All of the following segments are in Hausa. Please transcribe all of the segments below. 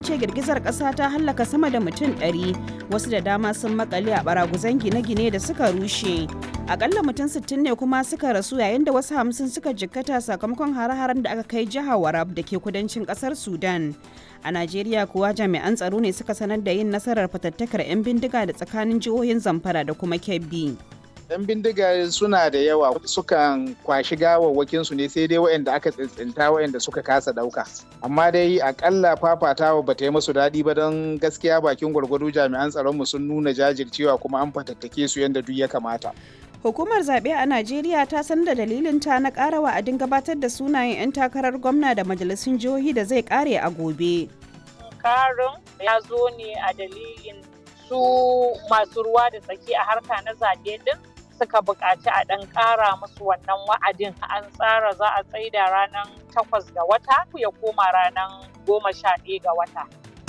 ce girgizar ƙasa ta hallaka sama da mutum 100 wasu da dama sun makale a baraguzan gine-gine da suka rushe akalla mutum 60 ne kuma suka rasu yayin da wasu hamsin suka jikkata sakamakon hare-haren da aka kai jihar warab da ke kudancin ƙasar sudan a najeriya kuwa jami'an tsaro ne suka sanar da yin nasarar fatattakar 'yan bindiga da tsakanin jihohin zamfara da kuma kebbi 'yan bindiga suna da yawa sukan kwashi gawawwakin su ne sai dai waɗanda aka tsintsinta waɗanda suka kasa ɗauka amma dai akalla fafatawa ba ta yi musu daɗi ba don gaskiya bakin gwargwado jami'an tsaronmu sun nuna jajircewa kuma an fatattake su yadda duk ya kamata Hukumar zaɓe a Najeriya ta san da dalilinta na ƙara wa'adin gabatar da sunayen 'yan takarar gwamna da majalisun jihohi da zai ƙare a gobe. Karin ya zo ne a dalilin su masu ruwa da tsaki a harka na zaɓe din suka buƙaci a ɗan ƙara musu wannan wa'adin an tsara za a tsaida ranar takwas ga wata ya koma ranar goma sha ɗaya ga wata.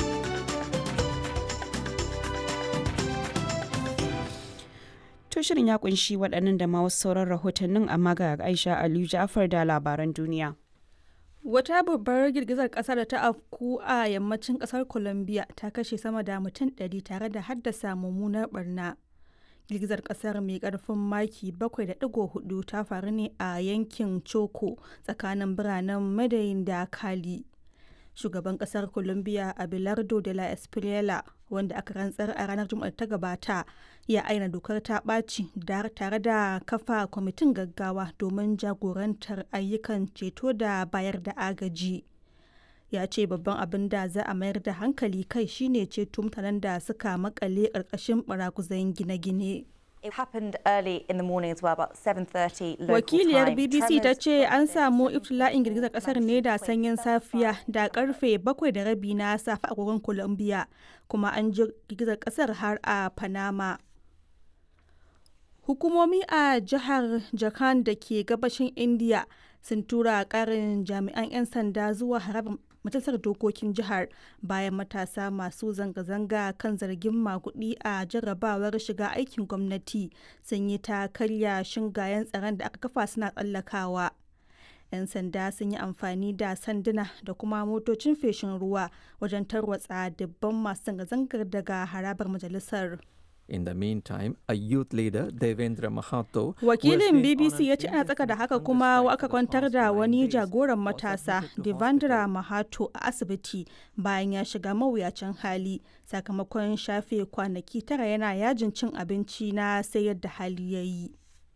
To shirin ya kunshi waɗannan da ma wasu sauran rahotannin amma ga Aisha Aliyu Ja'far da labaran duniya. Wata babbar girgizar ƙasa da ta afku a yammacin ƙasar Colombia ta kashe sama da mutum ɗari tare da haddasa mummunar barna. Girgizar ƙasar mai ƙarfin maki 7.4 ta faru ne a yankin Choco tsakanin biranen Medellin da Cali. Shugaban ƙasar Colombia Abelardo de la Espriella wanda aka rantsar a ranar Juma'ar ta gabata ya aina dokar ta ɓaci tare da kafa kwamitin gaggawa domin jagorantar ayyukan ceto da bayar da agaji ya ce babban abin da za a mayar da hankali kai shine ceto mutanen da suka makale ƙarƙashin baraguzan gine-gine It happened early in the morning as well, about 7:30 local Wakiliyar time. BBC ta Tremors ce an felt samu in iftila'in girgizar kasar ne da sanyin safiya da 7.5 karfe bakwai da rabi na safe a agogon Colombia kuma an ji girgizar kasar har a Panama. Hukumomi a jihar Jharkhand da ke gabashin India sun tura karin jami'an 'yan sanda zuwa harabar majalisar dokokin jihar bayan matasa masu zanga-zanga kan zargin magudi a jarrabawar shiga aikin gwamnati sun yi ta karya shingayen tsaron da aka kafa suna tsallakawa. 'yan sanda sun yi amfani da sanduna da kuma motocin feshin ruwa wajen tarwatsa dubban masu zanga-zangar daga harabar majalisar. In the meantime, a youth leader, Devendra Mahato, who has Wakilin been BBC on ya an ce ana tsaka da haka indefinite kuma hunger aka strike for the kwantar past da nine wani days jagoran was matasa admitted to Devendra hospital. Mahato a asibiti bayan ya shiga mawuyacin hali sakamakon shafe kwanaki tara yana yajin cin abinci na sai yadda hali ya yi.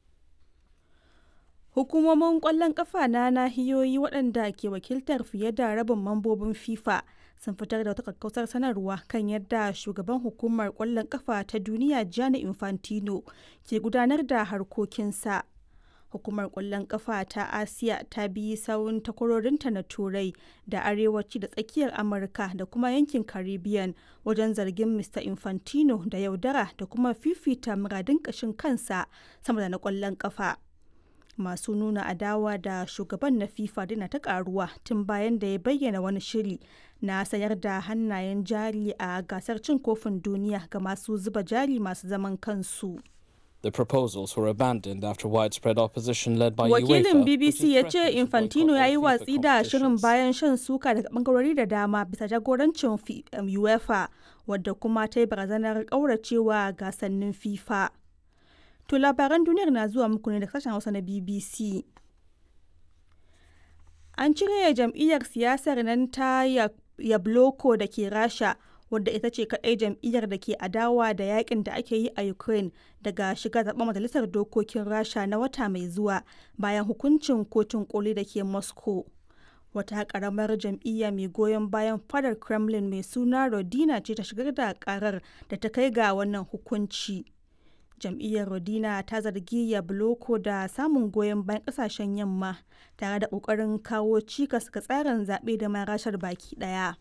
Hukumomin ƙwallon ƙafa na nahiyoyi waɗanda ke wakiltar fiye da rabin mambobin FIFA sun fitar da wata kakkausar sanarwa kan yadda shugaban hukumar ƙwallon ƙafa ta duniya Gianni Infantino ke gudanar da harkokinsa. Hukumar ƙwallon ƙafa ta Asiya ta bi sawun takwarorinta na Turai da Arewaci da Tsakiyar Amurka da kuma yankin Caribbean wajen zargin Mr. Infantino da yaudara da kuma fifita muradin ƙashin kansa sama da na ƙwallon ƙafa. masu nuna adawa da shugaban na fifa dina ta karuwa tun bayan da ya bayyana wani shiri na sayar da hannayen jari a gasar cin kofin duniya ga masu zuba jari masu zaman kansu The proposals were abandoned after widespread opposition led by wakilin UEFA, which bbc has ya ce threatened to infantino boycott ya all yi FIFA watsi da shirin competitions. bayan shan suka daga bangarori da dama bisa jagorancin fi- um, uefa wadda kuma ta yi barazanar kauracewa gasannin fifa to labaran duniyar na zuwa muku ne da sashen hausa na bbc an cire jam'iyyar siyasar nan ta Ya- yabloko da ke rasha wadda ita ce kaɗai jam'iyyar da ke adawa da yakin da ake yi a ukraine daga shiga zaben majalisar dokokin rasha na wata mai zuwa bayan hukuncin kotun koli da ke moscow wata karamar jam'iyya mai goyon bayan fadar kremlin mai suna rodina ce ta shigar da karar da ta kai ga wannan hukunci jam'iyyar rodina ta zargi yabloko da samun goyon bayan kasashen yamma tare da kokarin kawo cikas ga tsarin zaɓe da ma rashar baki ɗaya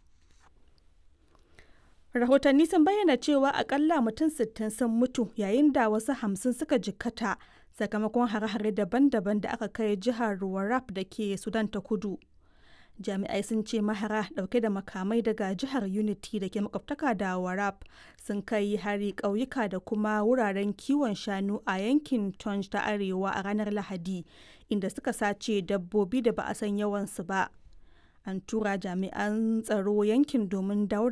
rahotanni sun bayyana cewa akalla mutum 60 sun mutu yayin da wasu hamsin suka jikkata sakamakon hare-hare daban-daban da aka kai jihar warrap da ke sudan ta kudu jami'ai sun ce mahara dauke da makamai daga jihar unity da ke makwabtaka da warap sun kai hari ƙauyuka da kuma wuraren kiwon shanu a yankin tonj ta arewa a ranar lahadi inda suka sace dabbobi da ba a san yawansu ba an tura jami'an tsaro yankin domin dawo